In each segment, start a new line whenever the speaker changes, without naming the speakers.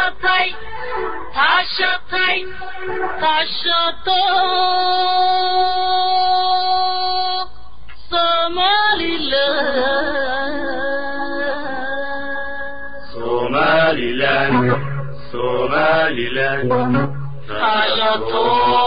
tashatay tashatay tashato somaliland
somaliland somaliland
tashato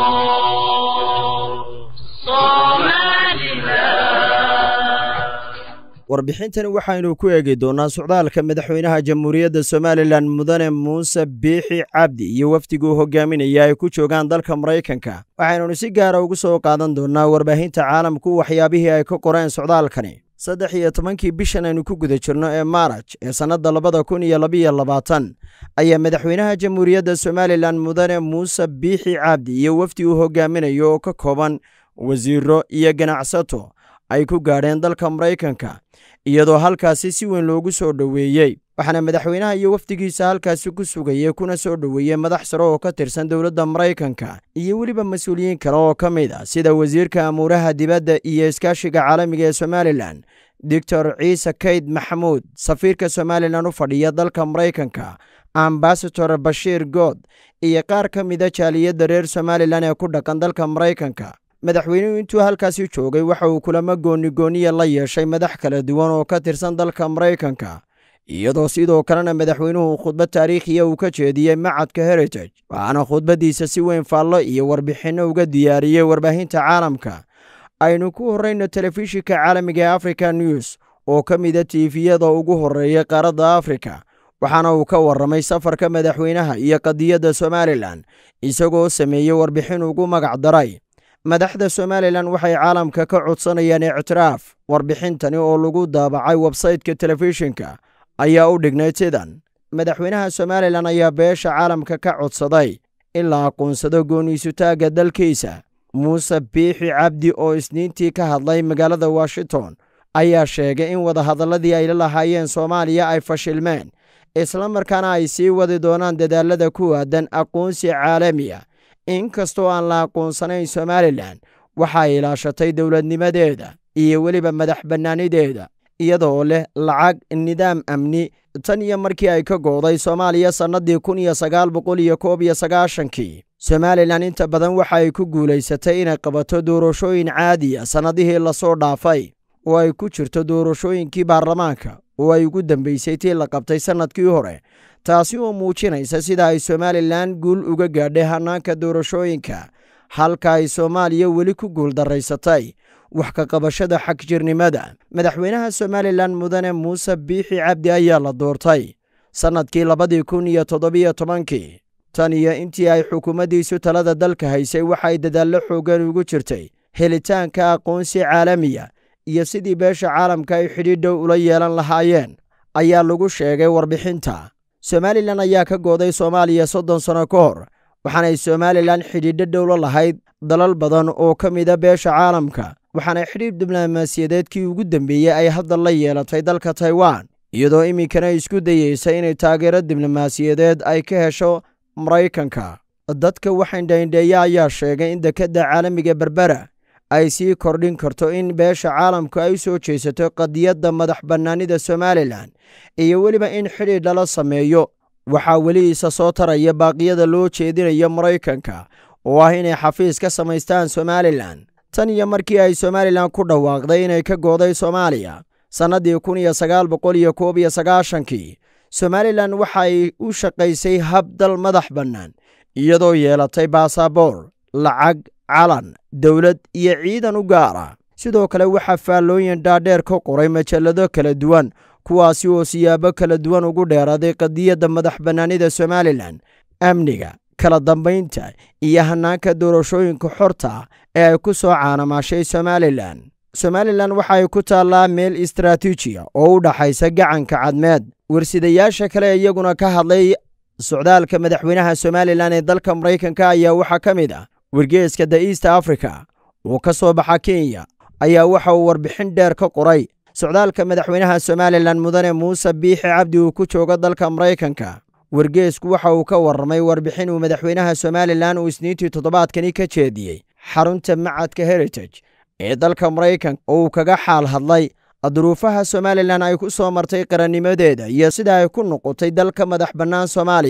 somaliland
warbixintani waxaynu ku eegi doonnaa socdaalka madaxweynaha jamhuuriyadda somalilan mudane muuse biixi cabdi iyo wafdiguu hogaaminaya ay ku joogaan dalka maraykanka waxaynunu si gaara ugu soo qaadan doonnaa warbaahinta caalamku waxyaabihii ay ka qoreen socdaalkani saddex iyo tobankii bishan aynu ku guda jirno ee maaraj ee sannadda labada kun iyo labiyo labaatan ayaa madaxweynaha jamhuuriyadda somalilan mudane muuse biixi cabdi iyo wafdi uu hogaaminayo oo ka kooban wasiiro iyo ganacsato ay ku gaadheen dalka maraykanka iyadoo halkaasi si weyn loogu soo dhoweeyey waxaana madaxweynaha iyo wafdigiisa halkaasi ku sugayey kuna soo dhoweeyey madax sare oo ka tirsan dowladda maraykanka iyo weliba mas-uuliyiin kale oo ka mid a sida wasiirka amuuraha dibadda iyo iskaashiga caalamiga ee somalilan doctor ciise kayd maxamuud safiirka somalilan u fadhiya dalka maraykanka ambasador bashiir good iyo qaar ka mida jaaliyadda reer somalilan ee ku dhaqan dalka maraykanka madaxweynuhu intuu halkaasi joogay waxa uu kulamo goonigooniya la yeeshay madax kala duwan oo ka tirsan dalka maraykanka iyadoo sidoo kalena madaxweynuhu khudbad taariikhiya uu ka jeediyey macadka heritage waxaana khudbaddiisa si weyn faallo iyo warbixinno uga diyaariyey warbaahinta caalamka aynu ku horrayno telefishinka caalamiga ee africa news oo ka mida tiifiyada ugu horreeya qaaradda afrika waxaana uu ka warramay safarka madaxweynaha iyo qadiyadda somalilan isagoo sameeyey warbixin ugu magac daray madaxda somalilan waxay caalamka ka codsanayaan ictiraaf warbixintani oo lagu daabacay websaytka telefishinka ayaa u dhignayd sidan madaxweynaha somalilan ayaa beesha caalamka ka codsaday in la aqoonsado gooniisutaagga dalkiisa muuse biixi cabdi oo isniintii ka hadlay magaalada washington ayaa sheegay in wadahadalladii ay la lahaayeen soomaaliya ay fashilmeen islamarkaana ay sii wadi doonaan dadaalada ku aadan aqoonsi caalami ah inkastoo aan la aqoonsanayn somalilan waxay ilaashatay dowladnimadeeda iyo weliba madax bannaanideeda iyadoo leh lacag nidaam amni tan iyo markii ay ka gooday soomaaliya sannadii kun iyo sagaal boqol iyo koob iyo sagaashankii somalilan inta badan waxa ay ku guulaysatay inay qabato doorashooyin caadiya sannadihii lasoo dhaafay oo ay ku jirto doorashooyinkii baarlamaanka oo ay ugu dambaysay tii la qabtay sannadkii hore taasi oo muujinaysa sida ay somalilan guul uga gaadhay hannaanka doorashooyinka halka ay soomaaliya weli ku guuldaraysatay wax ka qabashada xagjirnimada madaxweynaha somalilan mudane muuse biixi cabdi ayaa la doortay sannadkii labadii kun iyo toddobiyo tobankii tan iyo intii ay xukuumaddiisu talada dalka haysay waxay dadaallo xooggan ugu jirtay helitaanka aqoonsi caalamiya iyo sidii beesha caalamka ay xidhiidhow ula yeelan lahaayeen ayaa lagu sheegay warbixinta somalilan ayaa ka gooday soomaaliya soddon sanno ka hor waxaanay somalilan xidhiidho dhowlo lahayd dalal badan oo ka mida beesha caalamka waxaana xidhiidh diblomaasiyadeedkii ugu dambeeyey ay hadda la yeelatay dalka taiwan iyadoo iminkana isku dayeysa inay taageero diblomaasiyadeed ay ka hesho maraykanka dadka waxaindhaindheeya ayaa sheegay in dekedda caalamiga berbera ay sii kordhin karto in beesha caalamku ay u soo jeesato qadiyadda madax bannaanida somalilan iyo weliba in xidhiidh lala sameeyo waxaa weli isa soo taraya baaqiyada loo jeedinayo maraykanka oo ah inay xafiis ka samaystaan somalilan tan iyo markii ay somalilan ku dhawaaqday inay ka gooday soomaaliya sannadii kun iyo sagaal boqol iyo koob iyo sagaashankii somalilan waxay u shaqaysay hab dal madax bannaan iyadoo yeelatay baasaboor lacag calan dowlad iyo ciidan u gaar ah sidoo kale waxaa faallooyin dhaadheer ka qoray majallado kala duwan kuwaasi oo siyaabo kala duwan ugu dheeraaday qadiyadda madax bannaanida somalilan amniga kala dambaynta iyo hannaanka doorashooyinka xorta ah ee ay ku soo caanamaashay somalilan somalilan waxa ay ku taallaa meel istaraatiijiya oo u dhaxaysa gacanka cadmeed warsidayaasha kale iyaguna ka hadlay socdaalka madaxweynaha somalilan ee dalka maraykanka ayaa waxaa ka mid ah wargeeska the east africa oo ka soo baxa kenya ayaa waxa uu warbixin dheer ka qoray socdaalka madaxweynaha somalilan mudane muuse biixi cabdi uu ku joogo dalka maraykanka wargeesku waxa uu ka warramay warbixin uu madaxweynaha somalilan uu isniintii toddobaadkani ka jeediyey xarunta macadka heritage ee dalka maraykanka oo uu kaga xaal hadlay duruufaha somalilan ay ku soo martay qarannimadeeda iyo sida ay ku noqotay dalka madax bannaan soomaaliya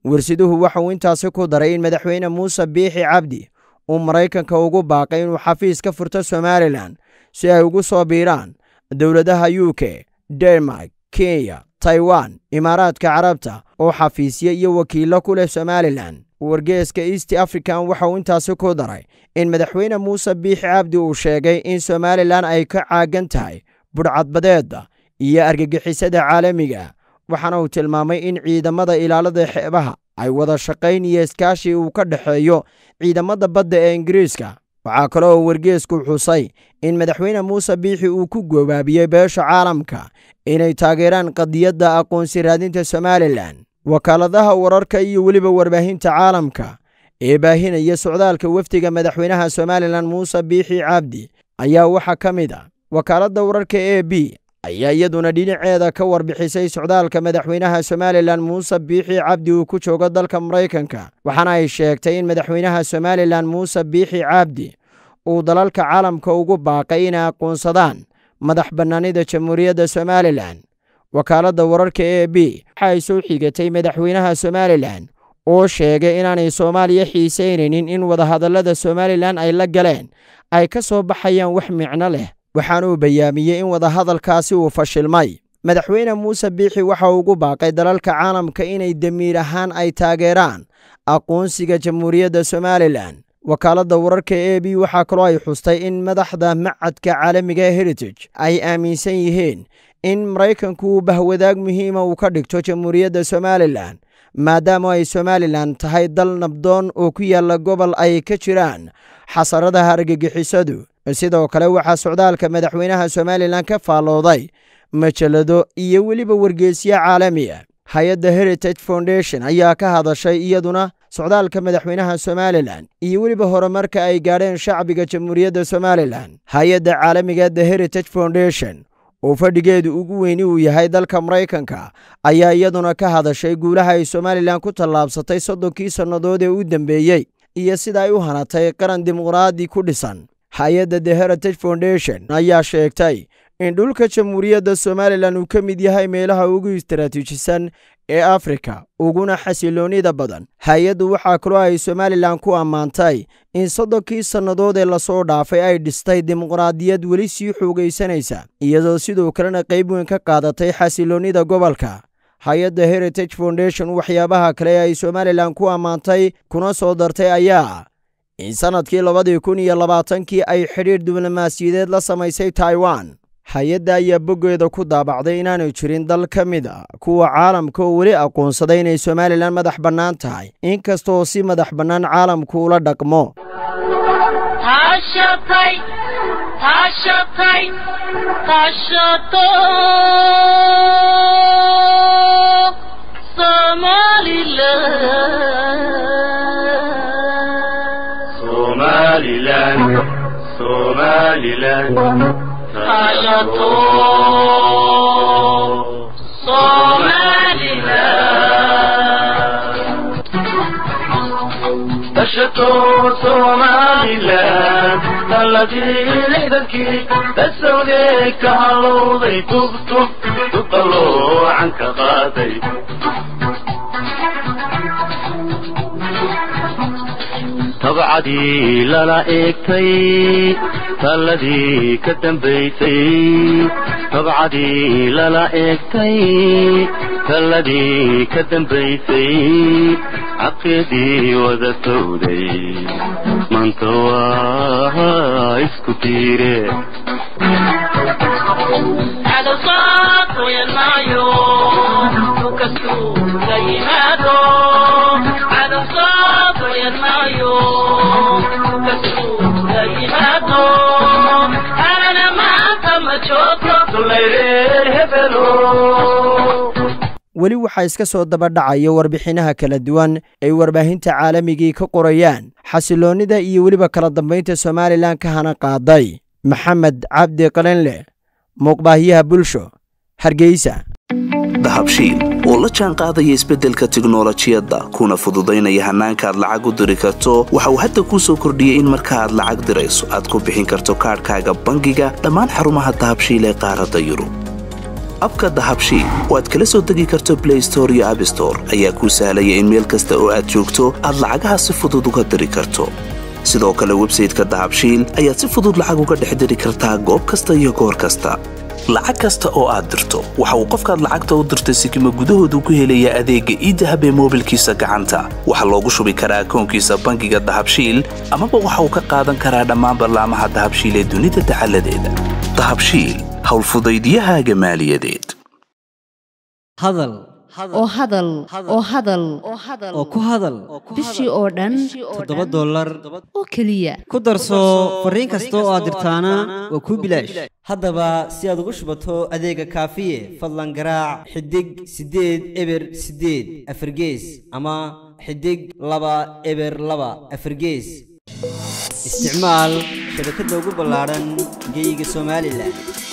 warsiduhu waxauu intaasi ku daray in madaxweyne muuse biixi cabdi uu maraykanka ugu baaqay inuu xafiis ka furto somalilan si ay ugu soo biiraan dowladaha u k denmark kenya taiwan imaaraadka carabta oo xafiisyo iyo wakiillo ku leh somalilan wargeeska east african waxa uu intaasi ku daray in madaxweyne muuse biixi cabdi uu sheegay in somalilan ay ka caagan tahay budhcadbadeedda iyo argagixisada caalamiga waxaana uu tilmaamay in ciidamada ilaalada xeebaha ay wada shaqayn iyo iskaashi uu ka dhexeeyo ciidamada badda ee ingiriiska waxaa kale oo wargeesku xusay in madaxweyne muuse biixi uu ku goobaabiyey beesha caalamka inay taageeraan qadiyadda aqoonsi raadinta somalilan wakaaladaha wararka iyo weliba warbaahinta caalamka ee baahinaya socdaalka wafdiga madaxweynaha somalilan muuse biixi cabdi ayaa waxaa ka mid a wakaaladda wararka e b ayaa iyaduna dhinaceeda ka warbixisay socdaalka madaxweynaha somalilan muuse biixi cabdi uu ku joogo dalka maraykanka waxaana ay sheegtay in madaxweynaha somalilan muuse biixi cabdi uu dalalka caalamka ugu baaqay inay aqoonsadaan madax bannaanida jamhuuriyadda somalilan wakaaladda wararka e b waxa ay soo xigatay madaxweynaha somalilan oo sheegay inaanay soomaaliya xiisaynaynin in wadahadallada somalilan ay la galeen ay ka soo baxayaan wax micno leh waxaanuu bayaamiyey in wadahadalkaasi uu fashilmay madaxweyne muuse biixi waxa uu ugu baaqay dalalka caalamka inay damiir ahaan ay taageeraan aqoonsiga jamhuuriyadda somalilan wakaaladda wararka e b waxaa kaloo ay xustay in madaxda macadka caalamiga ee heritage ay aaminsan yihiin in maraykanku uu bahwadaag muhiima uu ka dhigto jamhuuriyadda somalilan maadaama ay somalilan tahay dal nabdoon oo ku yaalla gobol ay ka jiraan xasaradaha argagixisadu sidoo kale waxaa socdaalka madaxweynaha somalilan ka faallooday majalado iyo weliba wargeesyo caalami ah hay-adda heritage foundation ayaa ka hadashay iyaduna socdaalka madaxweynaha somalilan iyo weliba horumarka ay gaadheen shacbiga jamhuuriyadda somalilan hay-adda caalamiga the heritage foundation oo fadhigeedu ugu weyni uu yahay dalka maraykanka ayaa iyaduna ka hadashay guulaha ay somalilan ku tallaabsatay soddonkii sannadood ee u dambeeyey iyo sida ay u hanatay qaran dimuqraadi ku dhisan hay-adda the heritage foundation ayaa sheegtay in dhulka jamhuuriyadda somalilan uu ka mid yahay meelaha ugu istaraatiijisan ee afrika uguna xasiloonnida badan hay-addu waxaa kaloo ay somalilan ku ammaantay in soddonkii sannadood ee lasoo dhaafay ay dhistay dimuqraadiyad weli sii xoogaysanaysa iyadoo sidoo kalena qayb weyn ka qaadatay xasiloonnida gobolka hay-adda heritage foundation waxyaabaha kale ee ay somalilan ku ammaantay kuna soo dartay ayaa in sannadkii labadii kun iyo labaatankii ay xidhiidh diblomaasiyadeed la samaysay taiwan hay-adda ayaa boggeeda ku daabacday inaanu jirin dal ka mid a kuwa caalamka oo weli aqoonsaday inay somalilan madax bannaan tahay inkastaoo si madax bannaan caalamku ula dhaqmo
tashatay tashatay tashato somaliland
somaliland somaliland
tashato somaliland
tashato somaliland taladii lixdankii dasawdee ka halowday tubtub tuqaloocan ka qaaday tabcadii lala eegtay talladii ka dambaysay tabcadii lala eegtay talladii ka dambaysay caqidii wada sowday maanta waa isku tiire
weli waxaa iska soo dabadhacaya warbixinaha kala duwan ay warbaahinta caalamigii ka qorayaan xasiloonnida iyo weliba kala dambaynta somalilan ka hana qaaday maxamed cabdi qalinleh muuqbaahyaha bulsho hargeysa
dahabshiil oo la jaan qaadaya isbeddelka tiknolojiyadda kuna fududaynaya hannaanka aad lacag u diri karto waxa uu hadda kuu soo kordhiyey in marka aad lacag dirayso aad ku bixin karto kaadhkaaga bangiga dhammaan xarumaha dahabshiil ee qaaradda yurub abka dahabshiil oo aad kala soo degi karto blay store iyo abstore ayaa kuu sahlaya in meel kasta oo aad joogto aad lacagaha si fudud uga diri karto sidoo kale websayteka dahabshiil ayaad si fudud lacag uga dhex diri kartaa goob kasta iyo goor kasta lacag kasta oo aad dirto waxa uu qofkaad lacagta u dirtay sikima gudahoodu ku helayaa adeegga iidahab ee moobilkiisa gacanta waxaa loogu shubi karaa akoonkiisa bangiga dahabshiil amaba waxa uu ka qaadan karaa dhammaan ballaamaha dahabshiil ee dunida dacaladeeda dahabshiil howlfudaydiyahaaga maaliyadeed
hadal
oo hadal oo hadal
oo ku hadal
bishii oo dhan
toddoba dollar
oo keliya
ku darso fariin kasta oo aad dirtaana waa kuu bilaash haddaba si aad ugu shubato adeega kaafiye fadlan garaac xidig siddeed eber siddeed afargees ama xidig laba eber laba afargees isticmaal shabakadda ugu ballaadhan geeyiga somalilan